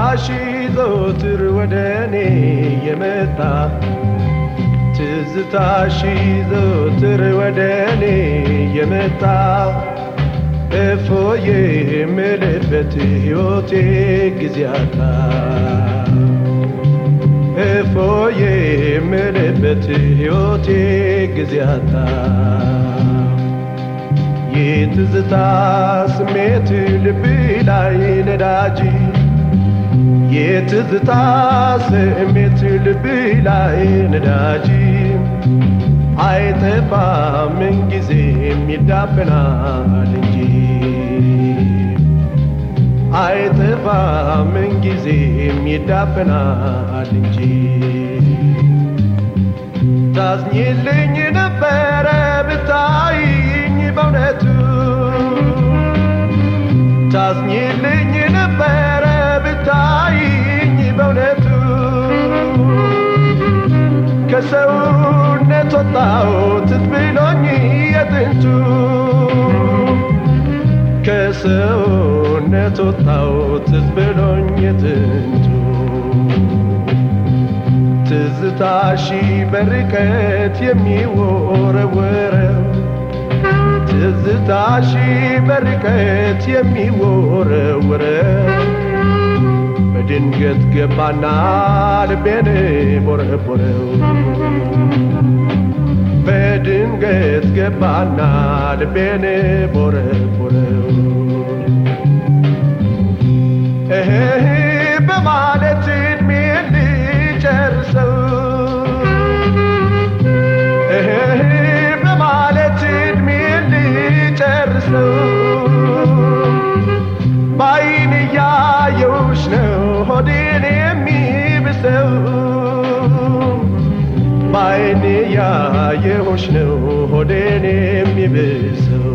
ትዝታሽ ዘወትር ወደ እኔ የመጣ ትዝታሽ ዘወትር ወደ እኔ የመጣ እፎዬ የምልበት ሕይወቴ ጊዜ አጣ እፎዬ የምልበት ሕይወቴ ጊዜ አጣ የትዝታ ስሜት ልብ ላይ ነዳጅ የትዝታ ስሜት ልብ ላይ ነዳጅ አይጠፋም ምንጊዜም ይዳፈናል እንጂ አይጠፋም ምንጊዜም ይዳፈናል እንጂ ታዝኝልኝ ነበረ ብታይኝ በእውነቱ ታዝኝልኝ ነበረ ብታይኝ በእውነቱ ከሰውነት ወጣሁት ብሎኝ የጥንቱ ከሰውነት ወጣሁት ብሎኝ የጥንቱ ትዝታሺ በርቀት የሚወረወረው ትዝታሺ በርቀት የሚወረወረው በድንገት ገባና ልቤን ቦረቦረው በድንገት ገባና ልቤን ቦረቦረው እህ በማለት እድሜን ልጨርሰው እህ በማለት እድሜን ልጨርሰው ባይን እያየውሽ ነው ሆዴን የሚብሰው ባይን እያየውሽ ነው ሆዴን የሚብሰው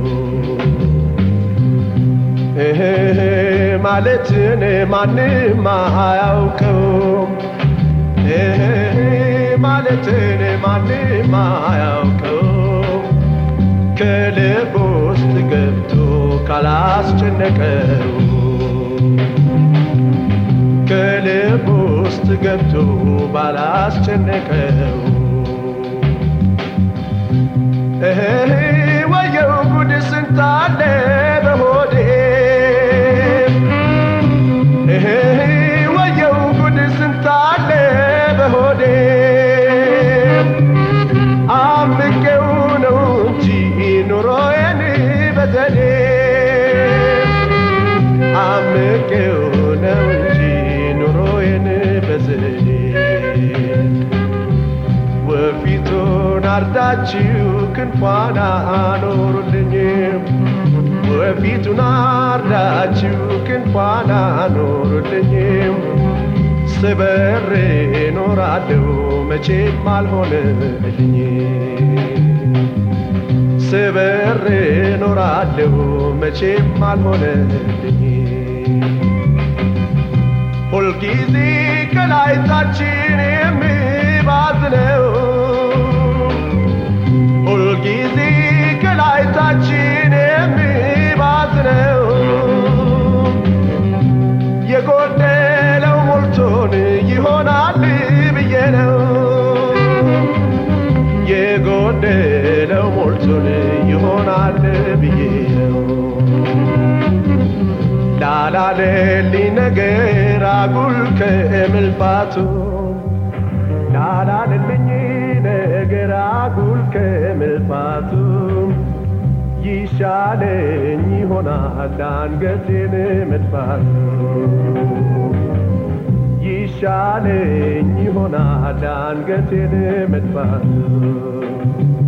እህ ማለትን ማንም አያውቀው እህ ማለትን ማንም አያውቀው ከልብ ውስጥ ገብቶ ካላስጨነቀው ከልብ ውስጥ ገብቶ ባላስጨነቀው እህ ወየው ጉድ ስንታለ በሆዴ እህ ወየው ጉድ ስንታለ በሆዴ አምቄው ነው እንጂ ኑሮዬን በዘዴ አምቄው ነው እንጂ ኑሮዬን በዘዴ ወፊቱን አርዳችሁ ክንፏን አኖሩልኝ ወፊቱን አርዳችሁ ክንፏን አኖሩልኝ ስበር ኖራለሁ መቼም አልሆነልኝ ስበር ኖራለሁ መቼም አልሆነልኝ ሁልጊዜ ከላይታችን የሚባዝነው ሁልጊዜ ከላይታችን የሚባዝነው የጎደለው ሞልቶን ይሆናል ብዬ ነው የጎደለው ሞልቶን ይሆናል ብዬ ነው ላላለልኝ ነገር አጉል ከእምልፋቱ ላላለልኝ ነገር አጉል ከእምልፋቱ ይሻለኝ ይሆናል አንገቴን መድፋቱ ይሻለኝ ይሆናል አንገቴን መድፋቱ